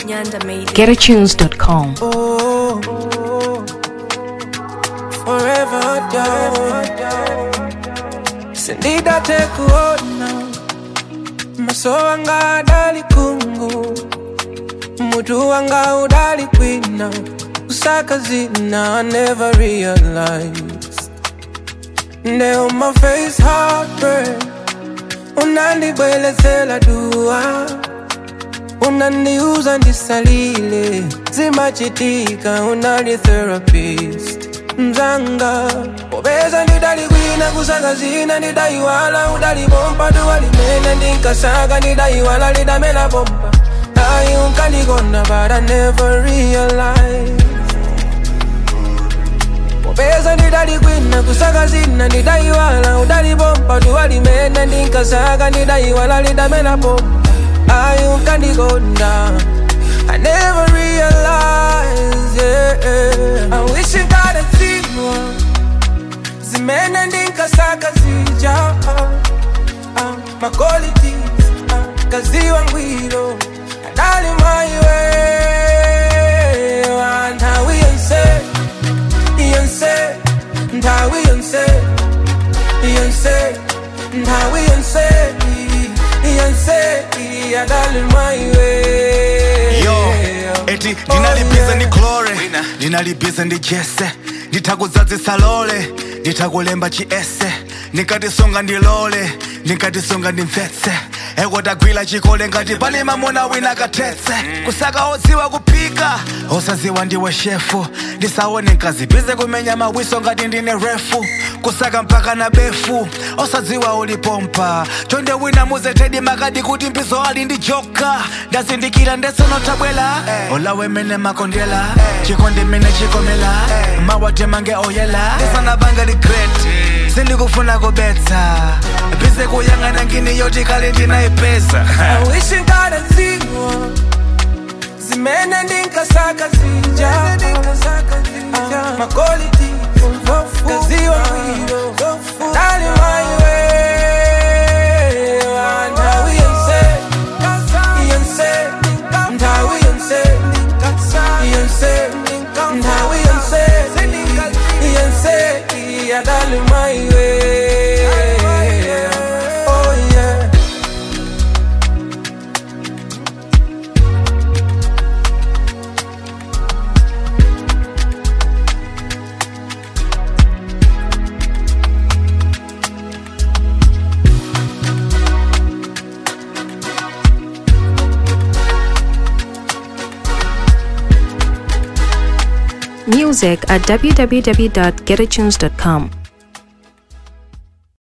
Nyanda made it. GetAtunes.com. Oh, forever down. Sindida tekuona maso wanga adali kungu mutu wanga udali kwina kusaka zina I never realized Now my face heartbreak unandibwelezela dua unaniuza ndisalile zimachitika unali therapist mzanga popeza ndidalikwina kusaka zina ndidaiwala udalibompa duwalimene ndinkasaka ndidaiwala lidamela bomba ayi unkandikonda but I never realized popeza ndidalikwina kusaka zina ndidaiwala udalibompa duwalimene ndinkasaka ndidaiwala lidamela bomba ayi unkandikonda I never realized, yeah. I wish I got a zero. Zimene ndinkasaka zija uh, uh, My qualities uh, Kaziwa ngwiro Adali my way And how we unse Yonse And how we unse Yonse And how we unse Yonse Adali my way yo eti ndinalibize ndi chlore ndinalibize ndi jese nditakudzadzisa lole nditakulemba chiese ndikatisunga ndilole ndikatisunga ndimvetse ekotagwira chikole ngati pali mamuna wina kathetse kusaka odziwa kuphika osaziwa ndiwe shefu ndisaone nkazibize kumenya mawiso ngati ndine refu kusaka mpaka na befu osadziwa ulipompa chonde wina muzetedi makadi kuti mbizo ali ndi joka ndazindikira ndesonotabwela olawe mene makondela chikondi mene chikomela mawate mange oyela ndisanabanga regret sindikufuna kubetsa bize kuyang'ana ngini yoti kale ndinayipeza I wish I got a zero Zimene ndinkasaka zija uh, My quality Kaziwa ngwiro Dali my way And how we unse Yonse And how we unse Yonse And how we unse Yonse Yeah, dali my way Oh yeah Music at www.getatunes.com.